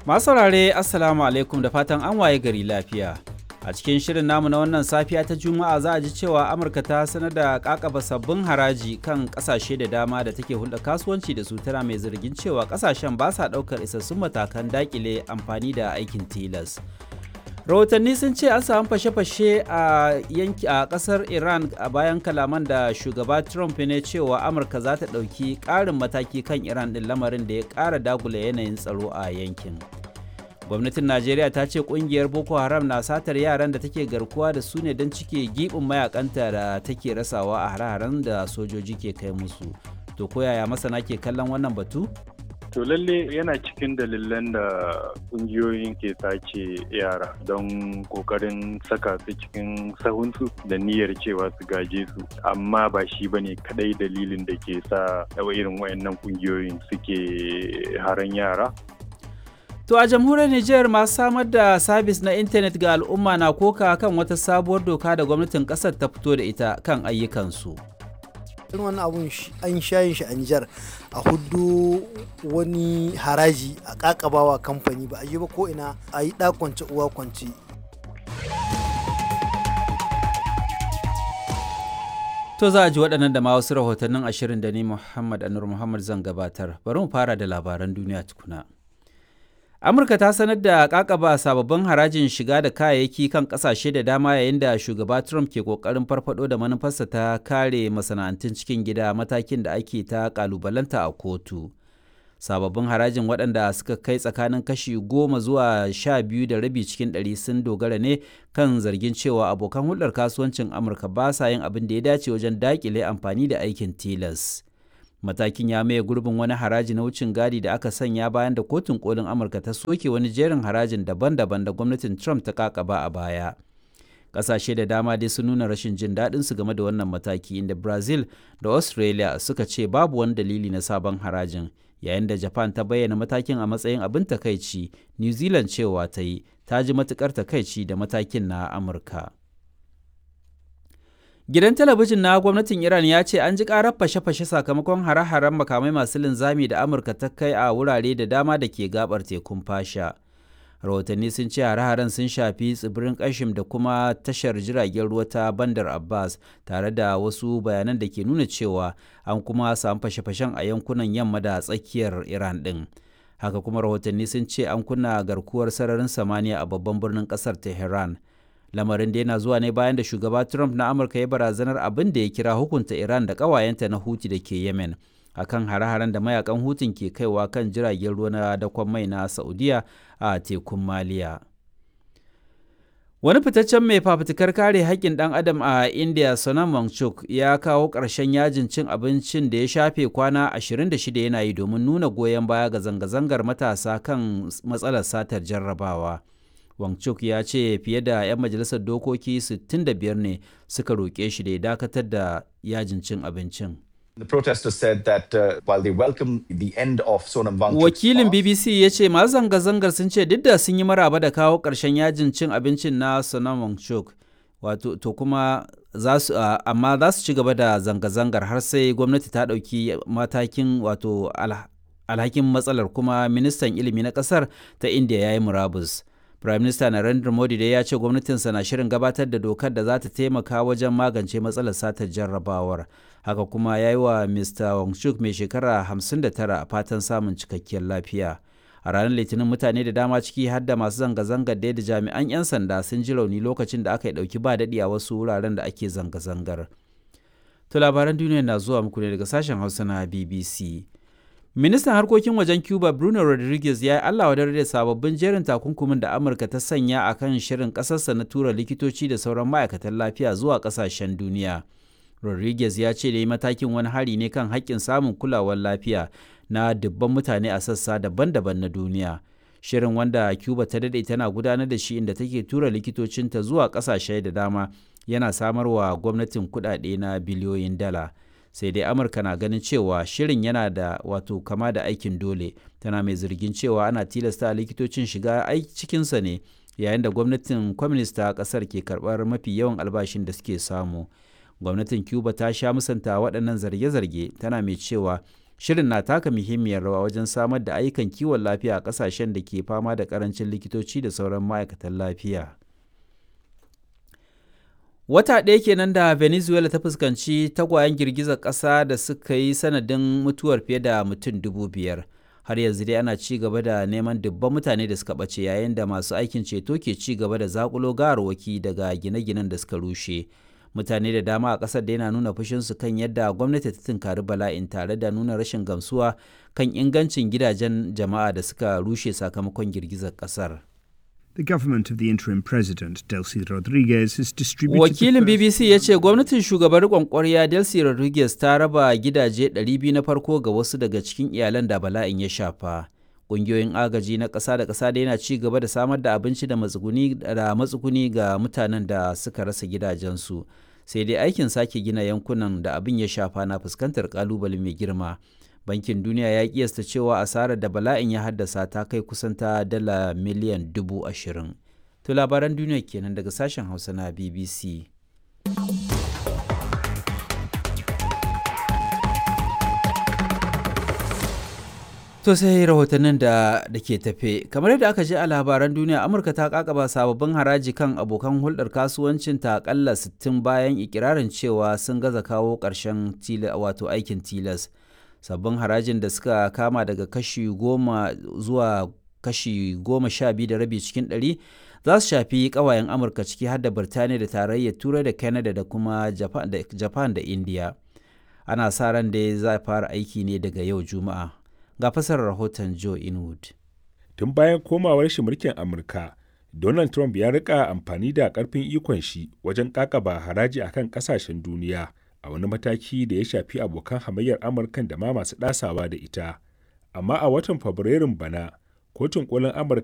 Masu saurare Assalamu alaikum da fatan an waye gari lafiya. A cikin shirin namu na wannan safiya ta Juma'a za a ji cewa Amurka ta sanar da kakaba sabbin haraji kan kasashe da dama da take hulɗa kasuwanci da su tana mai zargin cewa kasashen ba sa ɗaukar isassun matakan dakile amfani da aikin tilas. rahotanni sun ce an samu fashe-fashe a yanki a kasar iran a bayan kalaman da shugaba trump ne cewa amurka za ta ɗauki ƙarin mataki kan iran ɗin lamarin da ya ƙara dagula yanayin tsaro a yankin gwamnatin najeriya ta ce ƙungiyar boko haram na satar yaran da take garkuwa da su ne don cike giɓin mayakanta da take rasawa a hare-haren da sojoji ke kai musu to koyaya masana ke kallon wannan batu To lalle yana cikin dalilan da kungiyoyin ke sace yara don kokarin saka su cikin sahunsu da niyyar cewa su gaje su amma ba shi ba ne kadai dalilin da ke sa irin wayannan kungiyoyin suke haran yara. To a jamhuriyar Nijar masu samar da sabis na intanet ga al'umma na koka kan wata sabuwar doka da gwamnatin kasar ta fito da ita kan ayyukansu. irin wani abun an shayin shi a Nijar a hudu wani haraji a kakabawa kamfani ba a yi ba ko ina a yi kwance uwa kwance. To za a ji waɗannan da ma wasu rahotannin ashirin da ni Muhammad Anur Muhammad zan gabatar. Bari mu fara da labaran duniya tukuna. amurka ta sanar da kakaba sababbin harajin shiga da kayayyaki kan kasashe da dama yayin da shugaba trump ke kokarin farfado da manufarsa ta kare masana'antun cikin gida matakin da ake ta kalubalanta a kotu sababbin harajin waɗanda suka kai tsakanin kashi goma zuwa sha biyu da rabi cikin ɗari sun dogara ne kan zargin cewa abokan hulɗar kasuwancin amurka ba sa yin abin da ya dace wajen daƙile amfani da aikin tilas matakin ya maye gurbin wani haraji na wucin gadi da aka sanya bayan da kotun kolin amurka ta soke wani jerin harajin daban-daban da gwamnatin trump ta kakaba a baya ƙasashe da dama dai sun nuna rashin jin daɗin su game da wannan mataki inda brazil da australia suka ce babu wani dalili na sabon harajin yayin da japan ta bayyana matakin a matsayin abin takaici new zealand cewa ta yi ta ji matukar takaici da matakin na amurka Gidan talabijin na gwamnatin Iran ya ce an ji karar fashe-fashe sakamakon hare-haren makamai masu linzami da Amurka ta kai a wurare da dama da ke gabar tekun fasha. Rahotanni sun ce hare-haren sun shafi tsibirin Kashim da kuma tashar jiragen ruwa ta Bandar Abbas tare da wasu bayanan da ke nuna cewa an kuma samu fashe-fashen a yankunan yamma da tsakiyar Iran ɗin. Haka kuma rahotanni sun ce an kunna garkuwar sararin samaniya a babban birnin ƙasar Tehran. lamarin da yana zuwa ne bayan da shugaba trump na amurka ya barazanar abin da ya kira hukunta iran da ƙawayenta na huti da ke yemen akan hare-haren da mayakan hutun ke kaiwa kan jiragen ruwa na dakon mai na saudiya a tekun maliya wani fitaccen mai fafutukar kare haƙƙin ɗan adam a india sonam wangchuk ya kawo ƙarshen yajin cin abincin da ya shafe kwana 26 yana yi domin nuna goyon baya ga zanga-zangar matasa kan matsalar satar jarrabawa. Wangchuk ya ce fiye da 'yan majalisar dokoki 65 ne suka roƙe shi da ya dakatar da yajin cin abincin. The protesters said that uh, while they welcome the end of Sonam Wangchuk's Wakilin BBC ya ce masu zanga-zangar sun ce duk da sun yi maraba da kawo ƙarshen yajin cin abincin na Sonam Wangchuk, wato to kuma za su uh, amma za su ci gaba da zanga-zangar har sai gwamnati ta ɗauki matakin wato alhakin matsalar kuma ministan ilimi na ƙasar ta India ya yi murabus. Prime Minister Narendra Modi dai ya ce gwamnatinsa na shirin gabatar da dokar da za ta taimaka wajen magance matsalar satar jarrabawar. Haka kuma ya yi wa Mr. Wangchuk mai shekara 59 fatan samun cikakkiyar lafiya. A ranar Litinin mutane da dama ciki har da masu zanga-zangar da jami'an 'yan sanda sun ji rauni lokacin da aka yi ɗauki ba daɗi a wasu wuraren da ake zanga-zangar. To labaran duniya na zuwa muku ne daga sashen Hausa na BBC. Ministan harkokin wajen Cuba Bruno Rodriguez ya yi Allah wadar da sababbin jerin takunkumin da Amurka ta sanya a kan shirin ƙasarsa na tura likitoci da sauran ma'aikatan lafiya zuwa ƙasashen duniya. Rodriguez ya ce da yi matakin wani hari ne kan haƙƙin samun kulawar lafiya na dubban mutane a sassa daban-daban na duniya. Shirin wanda Cuba ta daɗe tana gudanar da shi inda take tura likitocinta zuwa ƙasashe da dama yana samarwa gwamnatin kuɗaɗe na biliyoyin dala. sai dai amurka na ganin cewa shirin yana da wato kama da aikin dole tana mai zargin cewa ana tilasta likitocin shiga cikinsa ne yayin da gwamnatin kwamnista kasar ke karbar mafi yawan albashin da suke samu gwamnatin cuba ta sha musanta waɗannan zarge-zarge tana mai cewa shirin na taka muhimmiyar rawa wajen samar da ayyukan kiwon lafiya a ƙasashen da ke fama da ƙarancin likitoci da sauran ma'aikatan lafiya wata ɗaya kenan da venezuela ta fuskanci tagwayen girgizar ƙasa da suka yi sanadin mutuwar fiye da mutum dubu biyar har yanzu dai ana ci gaba da neman dubban mutane da suka ɓace yayin da masu aikin ceto ke ci gaba da zakulo gawarwaki daga gine-ginen da suka rushe mutane da dama a ƙasar da yana nuna fushinsu kan yadda gwamnati ta tunkari bala'in tare da nuna rashin gamsuwa kan ingancin gidajen jama'a da suka rushe sakamakon girgizar ƙasar. The government of the interim president, Delcy Rodriguez, has distributed. Wakilin BBC ya ce gwamnatin shugaban riƙon ƙwarya Delcy Rodriguez ta raba gidaje 200 na farko ga wasu daga cikin iyalan da bala'in ya shafa. Ƙungiyoyin agaji na ƙasa da ƙasa da yana ci gaba da samar da abinci da matsuguni ga mutanen da suka rasa gidajensu. Sai dai aikin sake gina yankunan da abin ya shafa na fuskantar ƙalubale mai girma. bankin duniya ya kiyasta cewa asarar da bala'in ya haddasa ta kai kusan ta dala miliyan dubu ashirin to labaran duniya kenan daga sashen hausa na bbc to sai rahotannin da da ke tafe kamar yadda aka ji a labaran duniya amurka ta kakaba sababbin haraji kan abokan hulɗar kasuwancin ta akalla 60 bayan ikirarin cewa sun gaza kawo ƙarshen wato aikin tilas sabbin harajin da suka kama daga kashi goma zuwa kashi goma sha biyu da rabi cikin ɗari za su shafi ƙawayen amurka ciki har da birtaniya da tarayyar turai da canada da kuma japan da india ana sa ran da za fara aiki ne daga yau juma'a ga fasarar rahoton joe inwood tun bayan komawar shi mulkin amurka donald trump ya rika amfani da karfin ikon shi wajen kakaba haraji akan kasashen duniya a wani mataki da ya shafi abokan hamayyar amurkan da ma masu ɗasawa da ita amma a watan fabrairun bana kotun kolin amurka